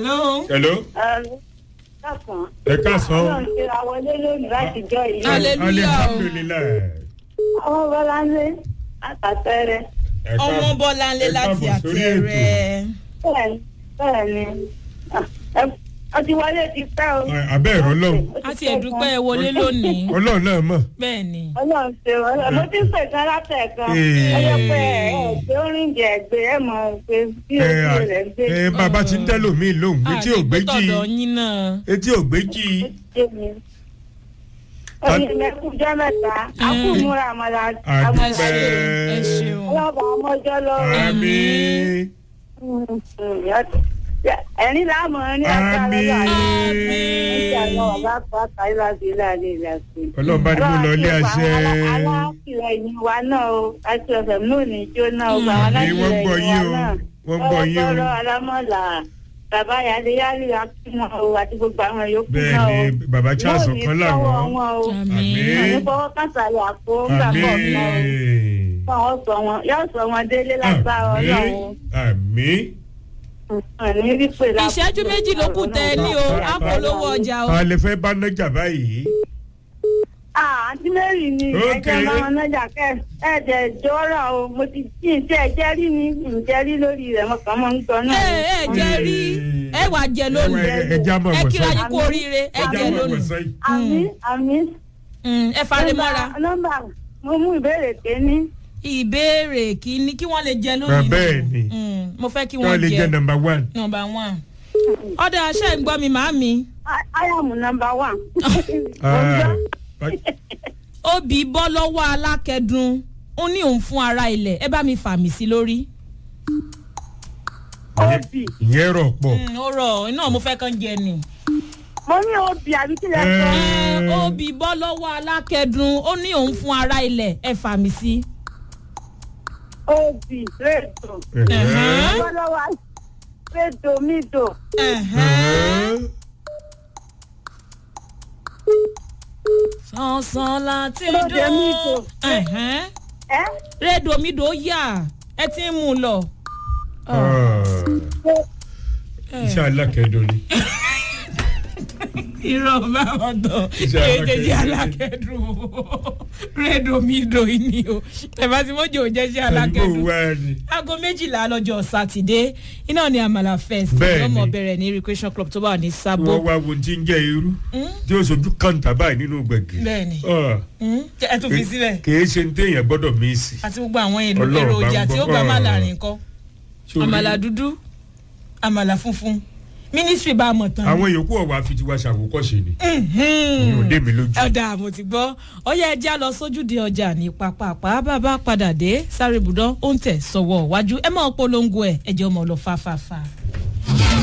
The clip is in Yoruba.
hello. hello. Káàkàn. ẹ káàsán. Ọlọ́run ṣe ra wọlé lónìí láti jọ yìí. Hallelujah. alihamdulilayi. Àwọn Bọ́láńlé àtàtẹ́rẹ́. Ẹ ọmọ káàbọ̀- bọ́láńlé ẹ láti káàbọ̀ sórí ètò. àtẹ̀rẹ̀. Bẹ́ẹ̀ni bẹ́ẹ̀ni. Ọtí wọlé ti pẹ́ o. Ẹ, abẹ́ ẹ̀rọ lọ́hùn. a ti ẹ̀dúpẹ́ ẹ wọlé lónìí. ọlọ́run náà mọ̀. bẹ́ẹ̀ ni. Ọlọ́run ṣe wọlé. Mo ti ń pè kan látẹ̀kan. Ee. Ẹ yẹ pé ẹ ẹ pé ó rìn jẹ ẹgbẹ́ ẹ mọ̀ pé bí ẹ ojú rẹ̀ ń gbé. ẹ bàbá ti ń tẹ́lò mí lóhùn etí ò gbé jí àdìgbòtọ̀dọ̀ yín náà. etí ò gbé jí. Oyin mẹ́kúnjọ́ mẹ́ta. A kú múra àmàlà. ẹ àdúpẹ́ ṣeun ẹ ṣeun. Ọlọ́ba ọmọjọ́ lọ́wọ́. àmín ẹ̀rín láàmú ní agbára àmín ọlọ́run bá ní mo lọ ilé àṣẹ. alátìlẹyìn wa náà o àti ọ̀sẹ̀ náà ní jóná o àwọn Àmín, wọ́n gbọ́ alátìlẹyìn yín wa o, náà wọ́n gbọ́ yín o. ọlọ́pọ̀lọ́ alámọ̀là bàbá yàdé yálì akínà o àti gbogbo àwọn yòókù bẹ́ẹ̀ náà o ni bàbá charles ọ̀kan làwọn. àmín. àmì fọwọ́ kàtàlẹ̀ àpò ńgbà pọ̀ àmín náà o fọwọ́ sọ wọn yóò sọ wọn délé lágbára ọlọ́run àmín. àní wípé lápò ìṣẹ́jú méjì ló kù tẹ́ ẹ ní o á polówó ọjà o. a lè fẹ́ bá nájà báyìí. Ah, àǹtí mary ni Ok. ẹjẹ máa nájà kẹ ẹjẹ jọrọ o mo ti kí n tẹ ẹjẹ rí ni n jẹ rí lórí rẹ mo kàn mọ ń sọ náà. ẹ ẹ jẹ rí ẹ wà jẹ lónìí Ẹ- ẹ já mọ̀ ẹ bọ̀ kíra sọ́yìn. yín kú oríire ẹ Ẹ já jẹ mọ̀ bọ̀ lónìí sọ́yìn. àmì àmì. Mm, ẹ fari mọ́ra nọ́mbà mo mú ìbéèrè kéní. ìbéèrè kìíní kí wọ́n lè jẹ lónìí. bẹ́ẹ̀ ni. Mm, mo fẹ́ kí kí wọ́n wọ́n lè jẹ́ jẹ nọmba one. nọmba one. ọ̀dà aṣẹ́ ń gbọ́ mi màámi áyàmù nọ́mbà wà. Ah, obì bọ́ lọ́wọ́ alákẹ́dùn ó ní òun fún ara ilẹ̀ ẹ bá mi fà mí sí lórí. obì ìyẹn rọ̀ pọ̀. Mm, ó rọ̀ iná mo fẹ́ kàn jẹ ni. mo ní obì àbí kílẹ̀ sọ. Ẹ, obì bọ́ lọ́wọ́ alákẹ́dùn ó ní òun fún ara ilẹ̀ ẹ fà mí sí. obì rédò. Ẹ̀hẹ́n. lọ́wọ́ rédò mídò. Ẹ̀hẹ́n. sánsan láti Lóde mi dùn. dùn. Ẹ̀hẹ́n. ẹ rédòmídò yà ẹ ti ń mú un lọ. iṣẹ́ alákẹ́dùn ni. irọ́ bá wọn tán Iṣẹ́ èdèjì alákẹ́dùn. alákẹ́dùn rédòmídò yìí ni o ẹ̀fà tí mo jẹ́ òjẹ́ sí àdúgbò alákẹ́dùn wa ni. aago méjìlá lọ́jọ́ sátidé iná ni àmàlà fest Bẹ́ẹ̀ni. lọ́mọ bẹ̀rẹ̀ ní recreation club tó wà ní sábò. wọ́n wá wo tí ń jẹ́ irú tí ó sojú kàńtà báyìí nínú gbẹ̀gẹ̀. Bẹ́ẹ̀ni. Ah, Mm, ẹ tún fi síbẹ̀ kì í ṣe ní téèyàn gbọ́dọ̀ mí sí. àti gbogbo àwọn èlò Ọlọ́run bá ń èròjà tí ó gbọ́. gbà má Ah. láàrin kọ́ Sórí àmàlà dúdú àmàlà funfun mínísírì bá a mọ̀ tán. àwọn yòókù ọ̀wá fi tiwa ṣàwòkọ́ṣe ni. ní òde mi lójú. ọ̀dà mo ti gbọ́ ọyá ẹja lọ sójúde ọjà ní pápápá bàbá padà dé sáré ibùdó ó ń tẹ̀ sọ̀wọ́ wájú ẹ máa polongo ẹ̀ ẹ̀jẹ̀ ọmọ lọ fáfáfá.